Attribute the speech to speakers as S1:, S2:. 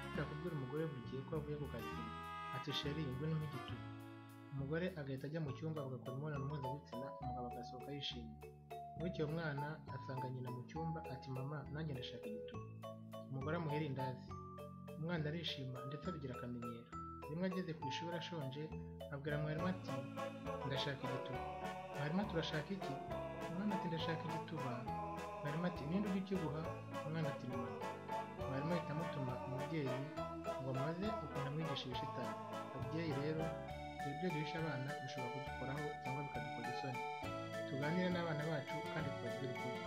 S1: ushaka kubwira umugore we buri gihe ko avuye ku kazi ati sheri ingwe ni nk'igituba umugore agahita ajya mu cyumba agakora imibonano mpuzabitsina umugabo agasohoka yishimye bukeye umwana asanga nyina mu cyumba ati mama nanjye ndashaka igituba umugore amuhera indazi umwana arishima ndetse abigira akamenyero rimwe ageze ku ishuri ashonje abwira mwarimu ati ndashaka igituba mwarimu ati urashaka iki umwana ati ndashaka igituba mwarimu ati ninde ujya ukiguha umwana ati ni mama mwarimu ahita amutuma umubyeyi ngo amaze ukuntu amwigisha ibishitani ababyeyi rero ibyo duhisha abana bishobora kudukoraho cyangwa bikadukoza isoni tuganire n'abana bacu kandi tubabwire ukuri